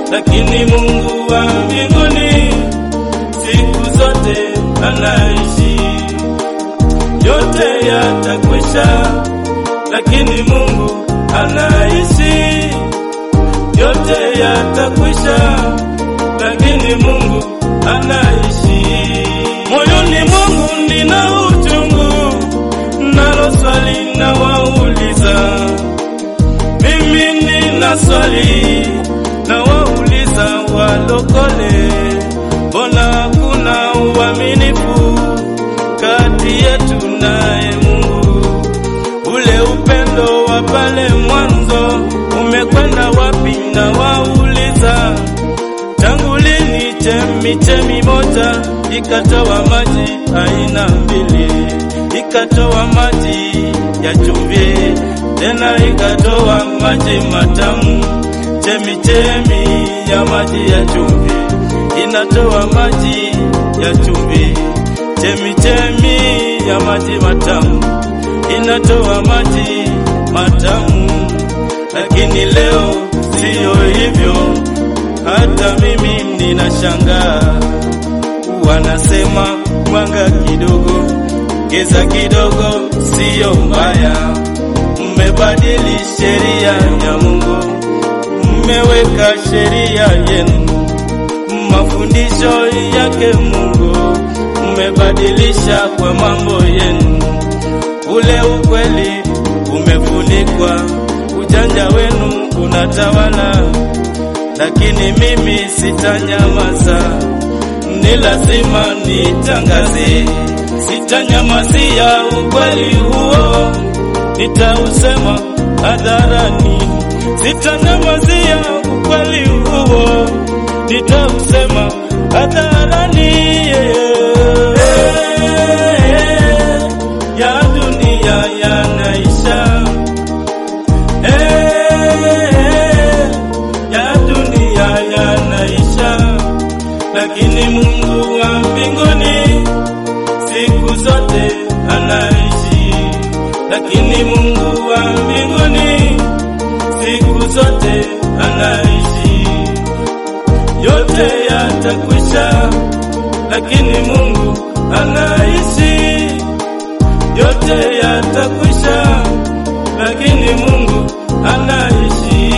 lakini Mungu wa mbinguni siku zote anaishi. Yote yatakwisha, lakini Mungu anaishi. Yote yatakwisha, lakini Mungu anaishi. Moyoni mwangu nina uchungu, nalo swali na wauliza, mimi nina swali na wauliza walokole, mbona hakuna uaminifu kati yetu naye Mungu? Ule upendo wa pale mwanzo umekwenda wapi? Na wauliza tangu lini chemichemi moja ikatoa maji aina mbili, ikatoa maji ya chumvi tena ikatoa maji matamu. Chemichemi ya maji ya chumvi inatoa maji ya chumvi, chemichemi ya maji matamu inatoa maji matamu. Lakini leo siyo hivyo, hata mimi ninashangaa. Wanasema mwanga kidogo, giza kidogo siyo mbaya. Mmebadili sheria ya Mungu, mmeweka sheria yenu, mafundisho yake Mungu mmebadilisha kwa mambo yenu. Ule ukweli umefunikwa, ujanja wenu unatawala, lakini mimi sitanyamaza, ni lazima nitangaze, sitanyamazia ukweli huo, nitausema hadharani, sitanyamazia ukweli huo, nitausema hadharani. Ya dunia yanaisha, ya dunia yanaisha, lakini Mungu wa mbinguni siku zote anaishi, lakini Mungu wa mbinguni siku zote anaishi. Yote yatakwisha, lakini Mungu anaishi. Yote yatakwisha, lakini Mungu anaishi.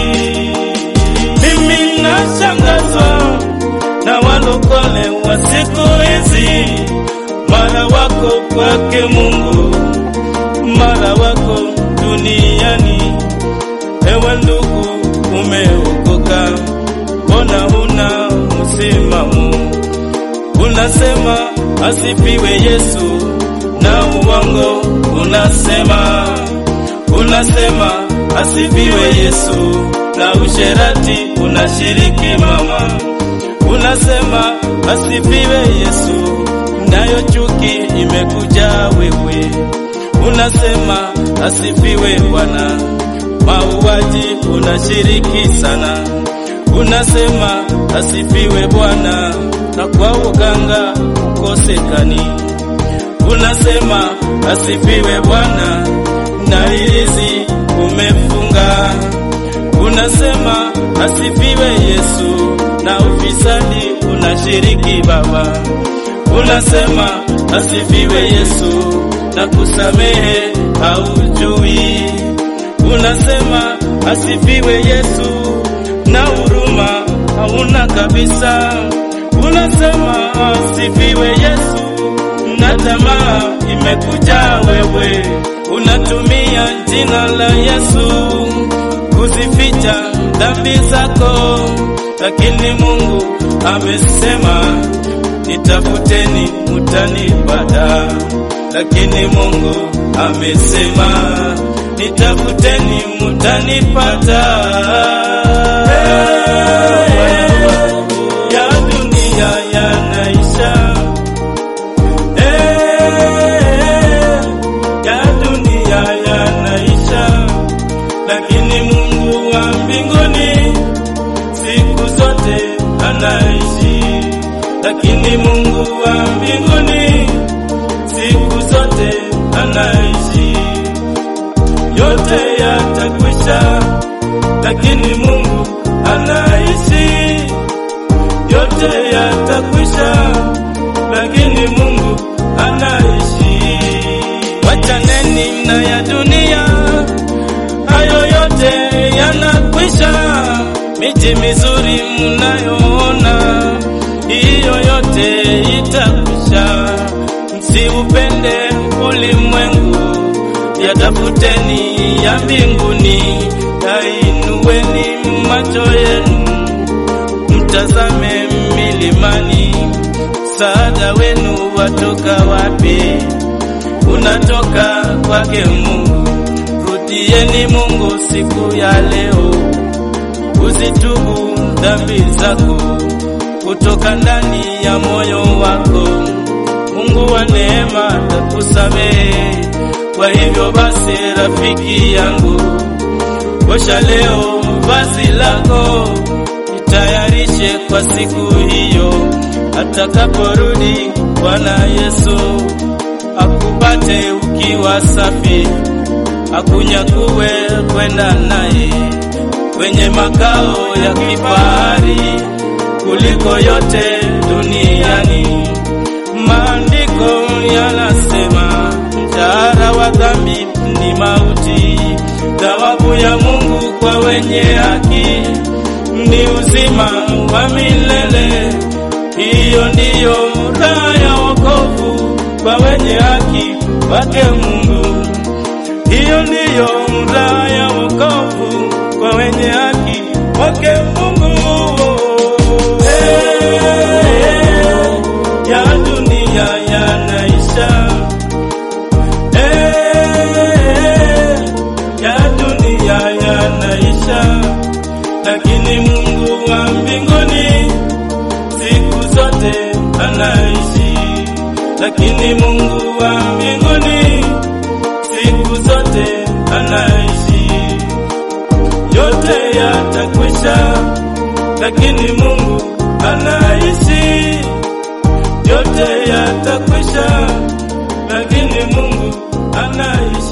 Mimi nashangazwa na walokole wa siku hizi, mara wako kwake Mungu, mara wako duniani. Ewe ndugu, umeokoka, mbona huna msimamo? Unasema asifiwe Yesu, na uongo unasema, unasema asifiwe Yesu, na usherati unashiriki mama. Unasema asifiwe Yesu, nayo chuki imekuja wewe. Unasema asifiwe Bwana, mauaji unashiriki sana. Unasema asifiwe Bwana, na kwa uganga ukosekani. Unasema asifiwe Bwana, na hirizi umefunga. Unasema asifiwe Yesu, na ufisadi unashiriki Baba. Unasema asifiwe Yesu, na kusamehe haujui. Unasema asifiwe Yesu, na huruma hauna kabisa. Unasema asifiwe Yesu, na tamaa imekuja wewe. Unatumia jina la Yesu kuzificha dhambi zako, lakini Mungu amesema nitafuteni mutanipata, lakini Mungu amesema nitafuteni mutanipata. Ya dunia yanaisha, ya dunia yanaisha, lakini Mungu wa mbinguni siku zote anaishi, lakini Mungu wa mbinguni siku zote anaishi. Yote yatakwisha, lakini Mungu anaishi. miji mizuri mnayoona, hiyo yote itakwisha. Msiupende ulimwengu, yatafuteni ya mbinguni, yainueni macho yenu, mtazame milimani. Msaada wenu watoka wapi? Unatoka kwake Mungu. Rudieni Mungu siku ya leo, uzitubu dhambi zako kutoka ndani ya moyo wako. Mungu wa neema atakusamehe. Kwa hivyo basi, rafiki yangu, osha leo vazi lako, jitayarishe kwa siku hiyo atakaporudi Bwana Yesu, akupate ukiwa safi, akunyakue kwenda naye kwenye makao ya kifahari kuliko yote duniani. Maandiko yanasema mshahara wa dhambi ni mauti, thawabu ya Mungu kwa wenye haki ni uzima wa milele. Hiyo ndiyo raha ya wokovu kwa wenye haki wake Mungu. Hiyo ndiyo raha ya wokovu kwa wenye haki wake Mungu. Hey, ya dunia yanaisha. Hey, ya dunia yanaisha, lakini Mungu wa mbinguni siku zote anaishi, lakini Mungu wa mbinguni siku zote anaishi. Yote yatakwisha, lakini Mungu anaishi. Yote yatakwisha, lakini Mungu anaishi.